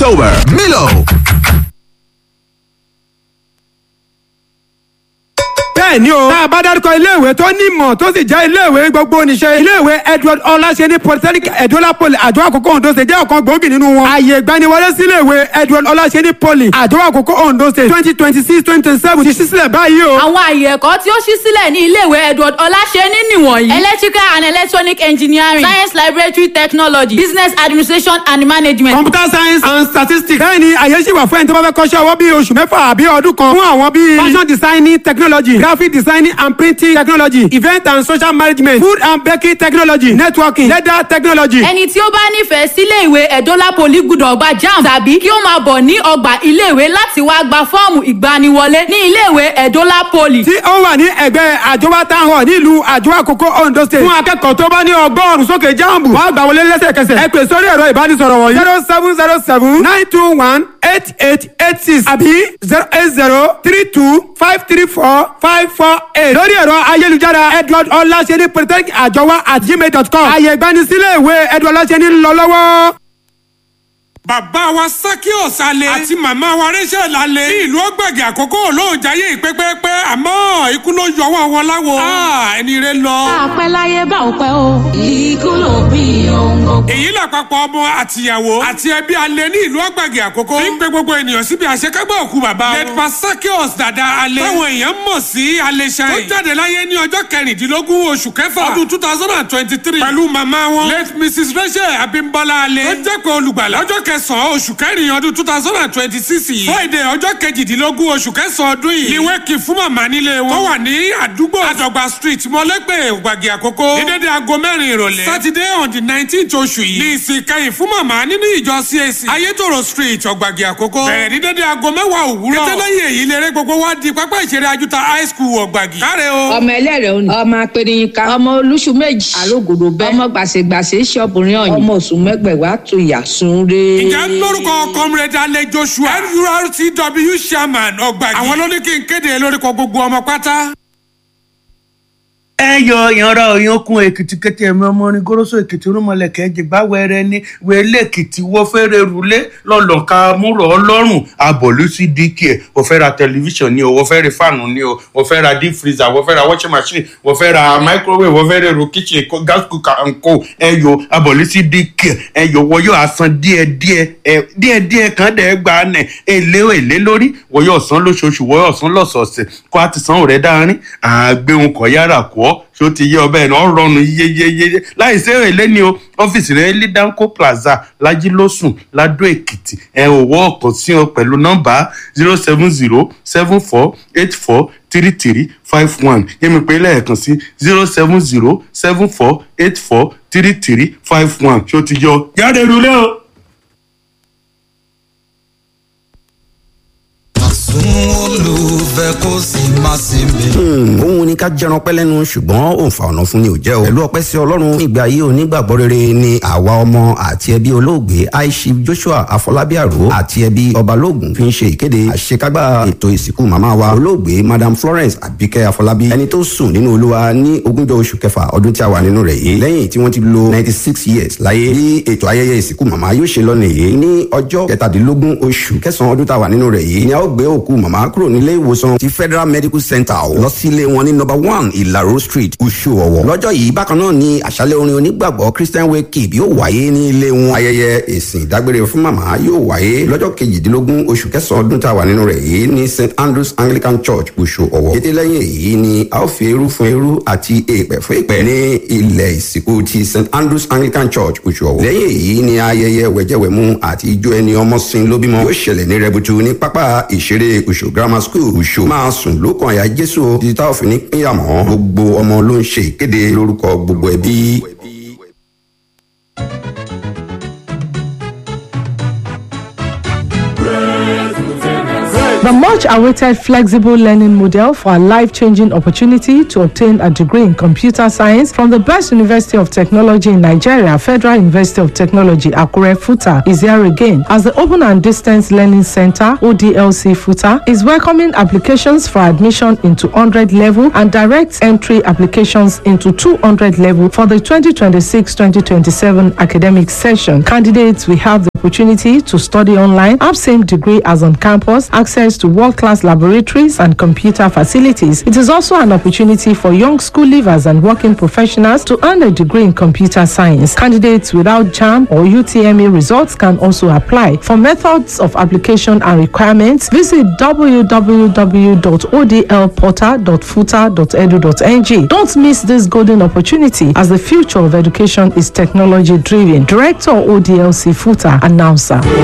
October. Milo. bẹ́ẹ̀ ni o. tá a bá dárúkọ iléèwé tó ní ìmọ̀ tó sì jẹ́ iléèwé gbogbo níṣẹ́. iléèwé edward ọláṣẹ́ni polytechnic edola poly àjọ àkókò ondo state jẹ́ ọ̀kan gbòógì nínú wọn. ààyè ìgbaniwọlé sí iléèwé edward ọláṣẹ́ni poly àjọ àkókò ondo state twenty twenty six twenty twenty seven ti ṣí sílẹ̀ báyìí o. àwọn àyè ẹ̀kọ́ tí ó ṣí sílẹ̀ ní iléèwé edward ọláṣẹ́ni nìwọ̀nyí. electrical and electronic engineering science laboratory technology business administration and management. computer science and statistics. bẹ́ẹ̀ ni àyè ṣì wà fún ẹni tó bá fẹ́ kọ́ṣẹ́ ọwọ́ bíi oṣù mẹ́fà àbí ọdún kan fún àwọn bíi fashion designing technology graphic designing and printing technology event and social management food and baking technology networking leather technology. ẹni tí ó bá nífẹ̀ẹ́ sílé ìwé ẹ̀dọ́là poli gbúdọ̀ gba jam tàbí kí ó máa bọ̀ ní ọgbà iléèwé láti wá gba fọ́ọ̀mù ìgbaniwọlé ní iléèwé ẹ̀dọ́là poli. tí ó wà ní ẹgbẹ́ àjọwá town hall nílùú àjọwá àkókò ondo state. fún akẹ́kọ̀ọ́ tó bá ní ọgọ́rùn-ún sókè jáàmù wàá gbà wọlé lẹ́sẹ̀kẹsẹ̀. ẹ pè sórí ẹ̀rọ ìbánisọ̀rọ̀ wọ̀nyí. zero seven zero seven nine two one eight eight eight six àbí zero eight zero three two five three four five four eight. lórí ẹ̀rọ ayélujára edward ọláṣẹ́ni polytechnic àjọwá at gmail dot com. àyè ìgbanisílẹ̀ ìwé edward ọláṣẹ́ni ń lọ lọ́wọ́. bàbá wa sakios alẹ àti màmá wa rachel alẹ ní ìlú ọgbẹgẹ àkókò olóhùn jayé ìpẹpẹpẹ àmọ́ ikú ló yọ wọn wọn láwo ẹni rẹ lọ. àpẹ láyé bá òpẹ o ikú ló bí ohun gbogbo. èyí làpapọ̀ ọmọ àtìyàwó àti ẹbí alẹ ní ìlú ọgbẹgẹ àkókò ní pé gbogbo ènìyàn síbi àṣekágbá òkú bàbá wọn. lẹ́tpa sakios dada alẹ táwọn èèyàn mọ̀ sí alẹ ṣáì. ó jáde láyé ní ọjọ́ kẹrìndínlógún oṣù kẹfà ọdún two thousand and twenty-three pẹ̀lú màmá wọn late mrs rachel abimbola alẹ. ó jẹ́ pé olùgbàlà ọjọ́ kẹsàn-án oṣù kẹrin ọdún two thousand and twenty-six yìí. friday ọjọ́ kejìdínlógún oṣù kẹsàn-án ọdún yìí. ìwé kì fún màmá nílé wọn. tó wà ní àdúgbò àdọ̀gba street mọ́lẹ́gbẹ̀ ògbàgì àkókò. ní dédé aago mẹ́rin ìrọ̀lẹ́. saturday on the nineteenth oṣù yìí. ní ìsìn kẹyìn fún màmá nínú ìjọ cac. ayétòrò street ọ̀gbàgì àkókò. bẹ̀rẹ̀ ní dédé aago mẹ́wàá òwúrọ̀. kẹtẹ́lẹ́yìn èyí lérè gbogbo wá di pápá ìṣeré ajúta high school ọ̀gbàgì. káre o. ọmọ ẹlẹ́rẹ̀ òní ọmọ apẹ̀rẹ̀yìnká ọmọ olúṣù méjì àrògòdò bẹ́ẹ̀ ọmọ gbàṣẹgbàṣẹ ṣọ́ọ̀bùnrin ọ̀yìn ọmọ oṣù mẹ́gbẹ̀wá tó yà sún ré. ìjà lórúkọ comrade alẹ joshua nurtw chairman ọgbàgì. àwọn ló ní kí n kéde lórúkọ gbogbo ọmọ pátá. ẹ yọ ìyanra òyankun èkìtì kété ẹmí ọmọ orin goroso èkìtì rúmọlẹkẹ jìgbà wẹrẹ ní wẹlé èkìtì wọ́n fẹ́rẹ̀ rúlé lọ́lọ́ka múrọ̀ ọlọ́run abọ̀lú sí dk ẹ̀ wọ́n fẹ́ ra tẹlifíṣàn ni o wọ́n fẹ́ ra fáànù ni o wọ́n fẹ́ ra deep freezer wọ́n fẹ́ ra washing machine wọ́n fẹ́ ra microwave wọ́n fẹ́ ra èrò kitchen gas cooker and co ẹ yọ abọ̀lú sí dk ẹ yọ wọ́n yóò san díẹ̀díẹ̀ ẹ díẹ̀díẹ̀ kan dẹ̀ gbà nẹ̀ èlé èlé lórí wọ́n yóò san lóṣooṣù wọ́n yóò san lọ́sọ̀ọ̀sẹ̀ kó a ti san òrẹ́ dáárín àgbéhùn kọ̀ yára kọ́ ṣó ti yé ọbẹ̀ náà rọrùn yéyéyé láì sí èlé ni o ọ́fíìsì rẹ̀ ní danco plaza lajilósùn ladó èkìtì ẹ ò wọ́ ọ̀kan sí ọ pẹ̀lú nọ́mbà zero seven zero seven four eight four three three five one yẹ́mi pé lẹ́ẹ̀kan sí zero seven zero seven four eight four three three five one ṣó ti yọ jáde rúlé o. olùfẹ́ kó sì má sí mi. òun ni ká jẹran pẹ́ lẹ́nu ṣùgbọ́n òǹfà ọ̀nà fún ni ò jẹ́ o. pẹ̀lú ọpẹ́ sí ọlọ́run ní ìgbà ayé onígbàgbọ́ rere ni àwa ọmọ àti ẹbí olóògbé aishif joshua afọlábí àrò àti ẹbí ọbalógun fi ń ṣe ìkéde àṣekágbá ètò ìsìnkú màmá wa olóògbé madam florence abike afọlábí ẹni tó sùn nínú olúwa ní ogúnjọ oṣù kẹfà ọdún tí a wà nínú rẹ̀ yìí lẹ́yìn tí wọ́n ti lo ninety six years láyé bí ètò ayẹyẹ ìsìnkú màmá yóò ṣe lọ́nà èyí ní ọjọ́ kẹtàdínlógún oṣù kẹsàn-án ọdún tá a wà nínú rẹ̀ yìí ni a ó gbé òkú màmá kúrò nílé ìwòsàn ti federal medical center lọ sí ilé wọn ní number one ìlàró street uṣu ọ̀wọ̀ lọ́jọ́ yìí bákan náà ni àṣálẹ̀ orin onígbàgbọ́ christian wake up yóò wáyé ní ilé wọn ayẹyẹ ìsìn ìdágbére fún màmá yóò wáyé lọ́jọ́ kejìdínlógún oṣù kẹsàn-án ọdún tá a wà nínú rẹ̀ yìí ní st andrews anglican church uṣu ọ̀wọ̀ kété lẹ́yìn èyí ni a ó fi eru fún eru àti èèpẹ̀ fún èèpẹ̀ ní ilẹ̀ ìsìnkú ti st andrews anglican church uṣu ọ̀wọ̀ lẹ́yìn èyí ni ayẹyẹ wẹ̀jẹ̀wẹ̀mú àti ijó ẹni ọmọ sin lóbímọ yóò ṣẹlẹ̀ ní rẹbutu ní pápá ìṣeré uṣu grammar school uṣu máa sùn lókàn àyà jésù títí táwọn fi ní pínyàmọ́ gbogbo ọmọ ló ń ṣe ìkéde lórúkọ gbogbo ẹbí. The much awaited flexible learning model for a life changing opportunity to obtain a degree in computer science from the best university of technology in Nigeria, Federal University of Technology, Akure Futa, is here again as the Open and Distance Learning Center, ODLC Futa, is welcoming applications for admission into 100 level and direct entry applications into 200 level for the 2026 2027 academic session. Candidates will have the opportunity to study online, have same degree as on campus, access to world-class laboratories and computer facilities. It is also an opportunity for young school leavers and working professionals to earn a degree in computer science. Candidates without JAM or UTME results can also apply. For methods of application and requirements, visit www.odlportal.futa.edu.ng. Don't miss this golden opportunity as the future of education is technology driven. Director ODLC Futa announcer.